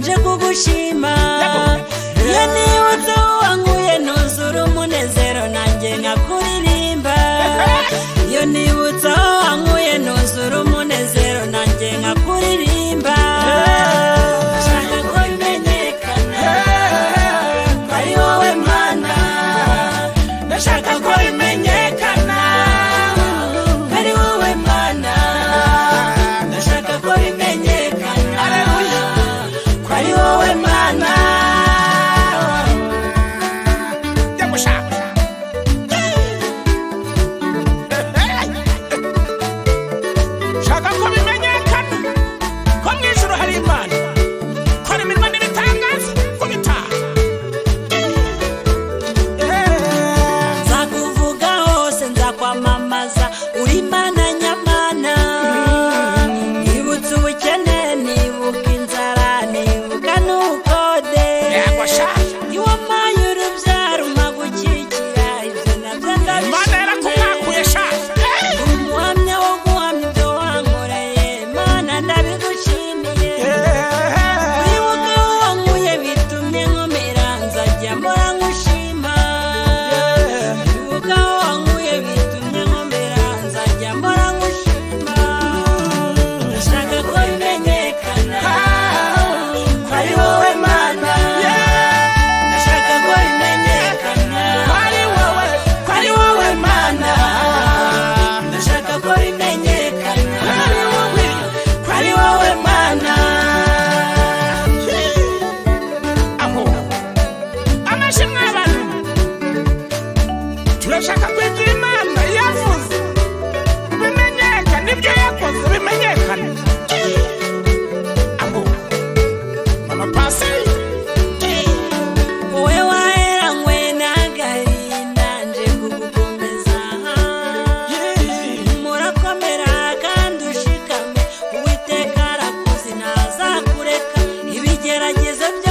nje kugushima iyo nibutse wanguye nuzura umunezero nanjye nkakuririmba iyo nibutse aho wanguye nuzura umunezero nanjye nkakuririmba nshaka ko bimenyekana ko ari wowe mana ndashaka ko bimenyekana ko ari wowe mana ndashaka ko bimenyekana ko ari wowe mana shaka ko bimenyekana ko mu ijoro hari imana kora imirimo n'ibitangaza ko bitaha nzakuvuga hose nzakwamamaza uri mana nyamana nibutse ubukene nibuka inzara nibuka n'ubukode yego shaka iwo mayi urubyaro umagukikira ibyo nabyo imana yarakumwakuye ndabishimye shaka umuhamya wo guhamya ibyo wankoreye mana ndabigushimiye wibuke aho wankuye bitumye nkomera nzajya mpora ngushima wibuke aho wankuye bitumye nkomera nzajya mpora ngushima ndashaka ko bimenyekana ko ari wowe mana ndashaka ko bimenyekana ko ari wowe ko ari wowe mana ndashaka ko bimenyekana ko ari wowe ko ari wowe mana aho amashimwe abantu turashaka kwigira imana yavuze bimenyekana ibyo yakoze bimenyekana aho mama pasi wowe waheranywe n'agahinda nje kugukomeza murakomera kandi ushikame uwiteka arakuzi ntazakureka ibigeragezo byose